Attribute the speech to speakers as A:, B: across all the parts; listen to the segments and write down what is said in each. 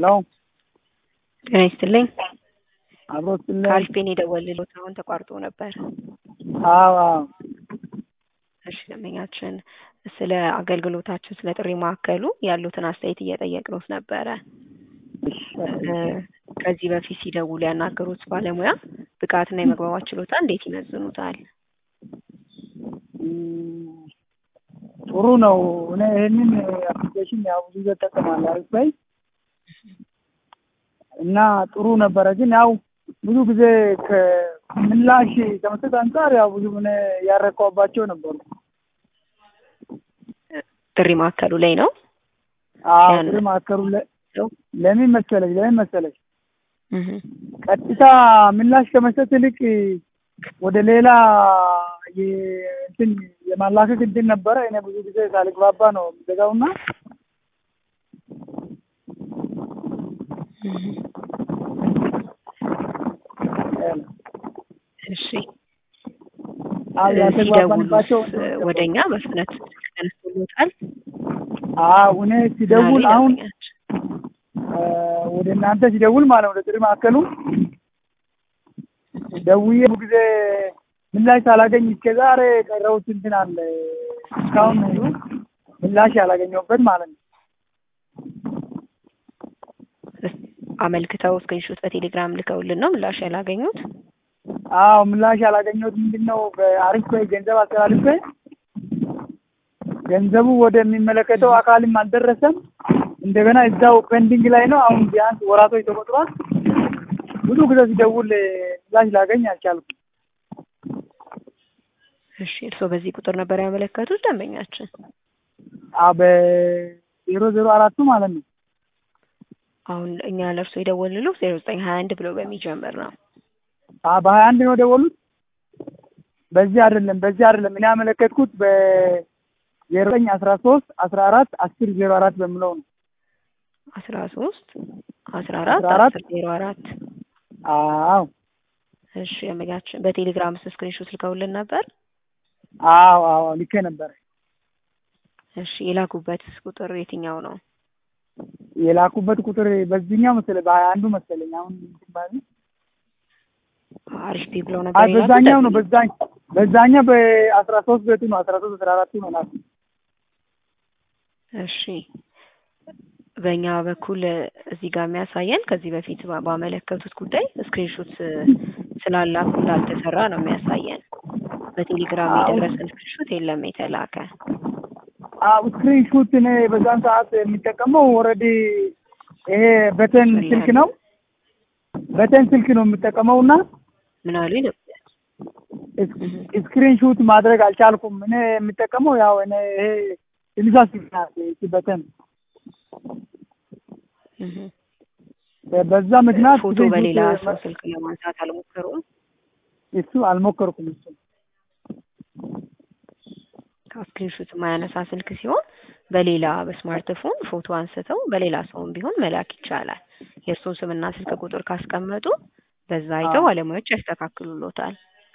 A: ሄሎ
B: ጤና ይስጥልኝ።
A: አብሮ ስለ
B: ከአልፔን የደወልልዎት አሁን ተቋርጦ ነበር።
A: አዎ አዎ
B: እሺ ደንበኛችን ስለ አገልግሎታችን ስለ ጥሪ ማዕከሉ ያሉትን አስተያየት እየጠየቅነዎት ነበረ። እ ከዚህ በፊት ሲደውሉ ያናገሩት ባለሙያ ብቃትና የመግባባት ችሎታ እንዴት ይመዝኑታል?
A: እም፣ ጥሩ ነው። እኔ ይህንን አፕሊኬሽን ያው ብዙ ጊዜ እጠቀማለሁ አሪፍ ላይ እና ጥሩ ነበረ። ግን ያው ብዙ ጊዜ ከምላሽ ከመስጠት አንጻር ያው ብዙ ምን ያረካባቸው ነበሩ።
B: ጥሪ ማዕከሉ ላይ ነው።
A: አዎ
B: ያን-
A: ጥሪ ማዕከሉ ለ- ለምን መሰለሽ ለምን መሰለሽ
B: እህ
A: ቀጥታ ምላሽ ከመስጠት ይልቅ ወደ ሌላ የ- እንትን የማላከክ እንትን ነበረ። እኔ ብዙ ጊዜ ሳልግባባ ነው የምዘጋውና
B: እህ እሺ
A: አዎ ያልተግባባንባቸው
B: ሲደውሉስ ወደኛ በፍጥነት ተነስቶሎታል?
A: አዎ እኔ ሲደውል
B: ምናሉ
A: አሁን
B: ደንበኛችን?
A: እ ወደ እናንተ ሲደውል ማለት ነው ወደ ጥሪ ማዕከሉ ደውዬ ብዙ ጊዜ ምላሽ ሳላገኝ እስከ ዛሬ የቀረሁት እንትን አለ እስካሁን ምላሽ ያላገኘሁበት ማለት ነው።
B: አመልክተው ስክሪንሾት በቴሌግራም ልከውልን ነው ምላሽ ያላገኙት?
A: አዎ ምላሽ ያላገኘሁት ምንድን ነው በአሪፍ ላይ ገንዘብ አስተላልፌ ገንዘቡ ወደሚመለከተው አካልም አልደረሰም። እንደገና እዛው ፔንዲንግ ላይ ነው። አሁን ቢያንስ ወራቶች ተቆጥሯል። ብዙ ጊዜ ሲደውል ምላሽ ላገኝ አልቻልኩም።
B: እሺ እርስዎ በዚህ ቁጥር ነበር ያመለከቱት ደንበኛችን?
A: አዎ በዜሮ ዜሮ አራቱ ማለት ነው።
B: አሁን እኛ ለእርስዎ የደወልንልዎ ዜሮ ዘጠኝ ሀያ አንድ ብሎ በሚጀምር ነው።
A: አዎ በሀያ አንድ ነው ደወሉት። በዚህ አይደለም በዚህ አይደለም እኔ ያመለከትኩት በዜሮ ዘጠኝ አስራ ሶስት አስራ አራት አስር ዜሮ አራት በምለው ነው።
B: አስራ ሶስት አስራ አራት
A: አስራ አራት
B: አስር ዜሮ አራት
A: አዎ
B: እሺ ደንበኛችን በቴሌግራም ስ ስክሪንሾት ልከውልን ነበር?
A: አዎ አዎ ልኬ ነበረ።
B: እሺ የላኩበት ቁጥር የትኛው ነው?
A: የላኩበት ቁጥር በዚህኛው መሰለኝ በሀያ አንዱ መሰለኝ አሁን እንትን ባለ
B: አሪፍ ቢ ብለው
A: አይ
B: ነበር የላኩት?
A: በዛኛው ነው በዛኝ በዛኛው በአስራ ሶስት ቤቱ ነው አስራ ሶስት አስራ አራቱ ነው ላኩ።
B: እሺ በእኛ በኩል እዚህ ጋር የሚያሳየን ከዚህ በፊት ባ- ባመለከቱት ጉዳይ ስክሪንሾት ስላላኩ እንዳልተሰራ ነው የሚያሳየን። በቴሌግራም
A: አዎ።
B: የደረሰን ስክሪንሾት የለም የተላከ።
A: አዎ ስክሪን ሹት እኔ በዛን ሰዓት የሚጠቀመው ኦልሬዲ ይሄ በተን ስልክ ነው በተን ስልክ ነው የምጠቀመው እና
B: ምን አሉ ነው?
A: ስክሪን ሹት ማድረግ አልቻልኩም። እኔ የምጠቀመው ያው እኔ ይሄ ትንሿ ስልክ ናት ይቺ በተን
B: እህ
A: በዛ ምክንያት
B: ፎቶ
A: screen shoot
B: በሌላ
A: ማ-
B: ሰው ስልክ ለማንሳት አልሞከሩም?
A: እሱ አልሞከርኩም እሱ
B: ከስክሪንሾት የማያነሳ ስልክ ሲሆን በሌላ በስማርትፎን ፎቶ አንስተው በሌላ ሰውም ቢሆን መላክ ይቻላል። የእርስዎን ስምና ስልክ ቁጥር ካስቀመጡ በዛ አይተው
A: አዎ።
B: ባለሙያዎች ያስተካክሉሎታል።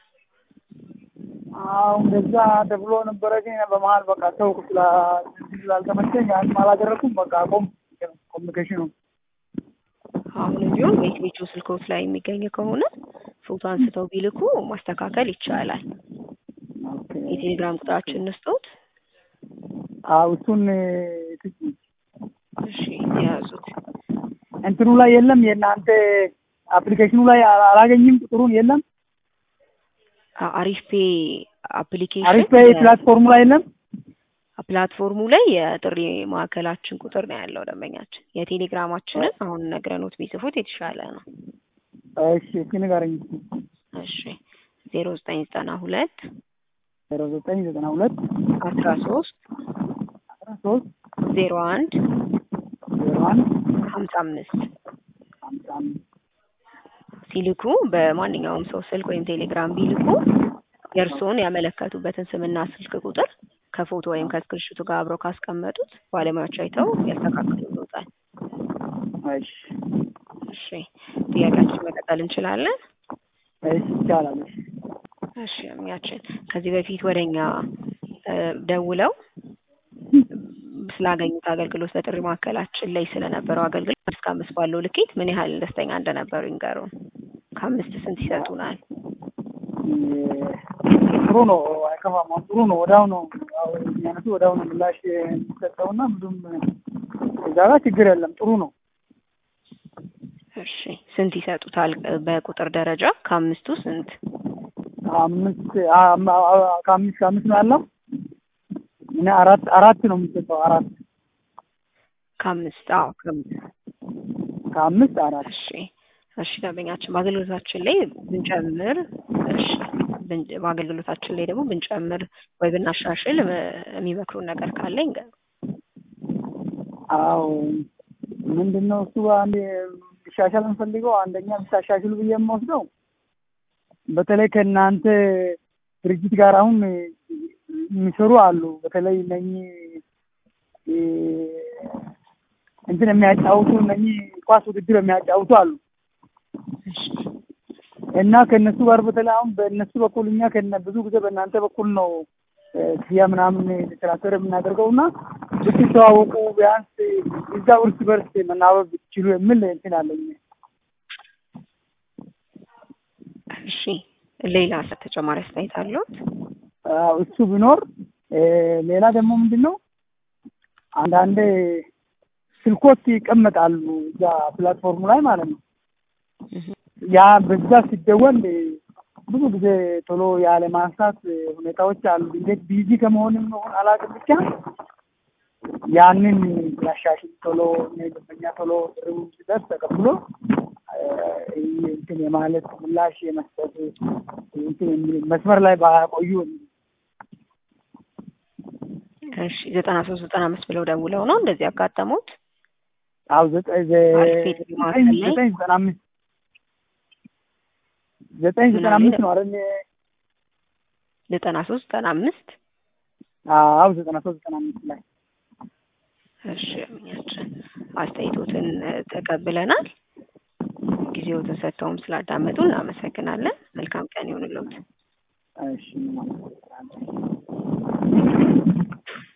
A: አዎ እንደዛ ተብሎ ነበረ። ግን እኔ በመሀል በቃ ተውኩ ስላ- ስላልተመቸኝ ያንም አላደረኩም። በቃ አቆም ኮሚኒኬሽኑ
B: አሁንም ቢሆን ቤት ቤቱ ስልኮት ላይ የሚገኝ ከሆነ ፎቶ አንስተው ቢልኩ ማስተካከል ይቻላል።
A: ኦኬ።
B: የቴሌግራም ቁጥራችን እንስጦት።
A: አዎ እሱን
B: እሺ የያዙት
A: እንትኑ ላይ የለም የእናንተ አፕሊኬሽኑ ላይ አላ- አላገኝም ቁጥሩን የለም
B: አ- አሪፍ ፔ አፕሊኬሽን
A: አሪፍ ፔይ ፕላትፎርሙ ላይ የለም
B: ፕላትፎርሙ ላይ የጥሪ ማዕከላችን ቁጥር ነው ያለው ደንበኛችን። የቴሌግራማችንን አሁን ነግረኖት ቢጽፉት የተሻለ ነው።
A: እሺ እስኪ ንገረኝ
B: እሺ ዜሮ ዘጠኝ ዘጠና ሁለት
A: ዜሮ ዘጠኝ ዘጠና ሁለት
B: አስራ ሶስት
A: አስራ ሶስት
B: ዜሮ አንድ
A: ዜሮ አንድ
B: ሀምሳ አምስት
A: ሀምሳ አምስት
B: ሲልኩ በማንኛውም ሰው ስልክ ወይም ቴሌግራም ቢልኩ የእርስዎን ያመለከቱበትን ስምና ስልክ ቁጥር ከፎቶ ወይም ከስክሪንሹቱ ጋር አብረው ካስቀመጡት ባለሙያዎች አይተው ያስተካክሉታል።
A: እሺ
B: እሺ ጥያቄያችን መቀጠል እንችላለን?
A: እሺ ይቻላል እሺ
B: እሺ እሚያችን ከዚህ በፊት ወደኛ ደውለው ስላገኙት አገልግሎት በጥሪ ማዕከላችን ላይ ስለነበረው አገልግሎት እስከ አምስት ባለው ልኬት ምን ያህል ደስተኛ እንደነበሩ ይንገሩን። ከአምስት ስንት ይሰጡናል?
A: ጥሩ ነው፣ አይከፋም። አሁን ጥሩ ነው። ወዲያው ነው ያው የሚያነሱ ወዲያው ነው ምላሽ የሚሰጠውና ብዙም እዛ ጋር ችግር የለም። ጥሩ ነው።
B: እሺ ስንት ይሰጡታል? በቁጥር ደረጃ ከአምስቱ ስንት?
A: አምስት አም- አ- ከአምስት ከአምስት ነው ያለው። እኔ አራት አራት ነው የሚሰጠው። አራት
B: ከአምስት አዎ ከአምስት
A: ከአምስት አራት
B: እሺ እሺ ደንበኛችን በአገልግሎታችን ላይ ብንጨምር እሺ ብን- በአገልግሎታችን ላይ ደግሞ ብንጨምር ወይ ብናሻሽል እ፣ የሚመክሩን ነገር ካለ ይንገሩ።
A: አዎ ምንድን ነው እሱ አንድ ቢሻሻል የምፈልገው አንደኛ ብታሻሽሉ ብዬ የምወስደው በተለይ ከእናንተ ድርጅት ጋር አሁን የሚሰሩ አሉ። በተለይ እነኚህ እ፣ እንትን የሚያጫውቱ እነኚህ ኳስ ውድድር የሚያጫውቱ አሉ እና ከእነሱ ጋር በተለይ አሁን በእነሱ በኩል እኛ ከነ ብዙ ጊዜ በእናንተ በኩል ነው እ፣ ክፍያ ምናምን ትራንስፈር የምናደርገው እና ብትተዋወቁ ቢያንስ እዛው እርስ በርስ መናበብ ብትችሉ የሚል እንትን አለኝ።
B: እሺ ሌላ ተጨማሪ አስተያየት አለዎት?
A: አዎ እሱ ቢኖር እ፣ ሌላ ደግሞ ምንድን ነው አንዳንዴ ስልኮች ይቀመጣሉ እዛ ፕላትፎርሙ ላይ ማለት ነው። ያ በዛ ሲደወል ብዙ ጊዜ ቶሎ ያለ ማንሳት ሁኔታዎች አሉ። እንዴት ቢዚ ከመሆንም መሆን አላውቅም፣ ብቻ ያንን ያሻሽል ቶሎ ደንበኛ ቶሎ ጥሪው ሲደርስ ተቀብሎ እ፣ እንትን የማለት ምላሽ የመስጠት እንትን የሚል መስመር ላይ ባያቆዩ
B: እሺ ዘጠና ሶስት ዘጠና አምስት ብለው ደውለው ነው እንደዚህ ያጋጠሙት?
A: አዎ ዘጠኝ ዘ-
B: አልፌድ ማዕከል
A: ዘጠኝ
B: ላይ?
A: ዘጠኝ ዘጠና አምስት ዘጠኝ ዘጠና አምስት ነው አይደል?
B: ዘጠና ሶስት ዘጠና አምስት
A: አዎ ዘጠና ሶስት ዘጠና አምስት ላይ
B: እሺ እኛችን አስተያየቶትን እ፣ ተቀብለናል። ጊዜዎትን ሰጥተውም ስላዳመጡ እናመሰግናለን። መልካም ቀን ይሁንልዎት።
A: እሺ ማለት ነው።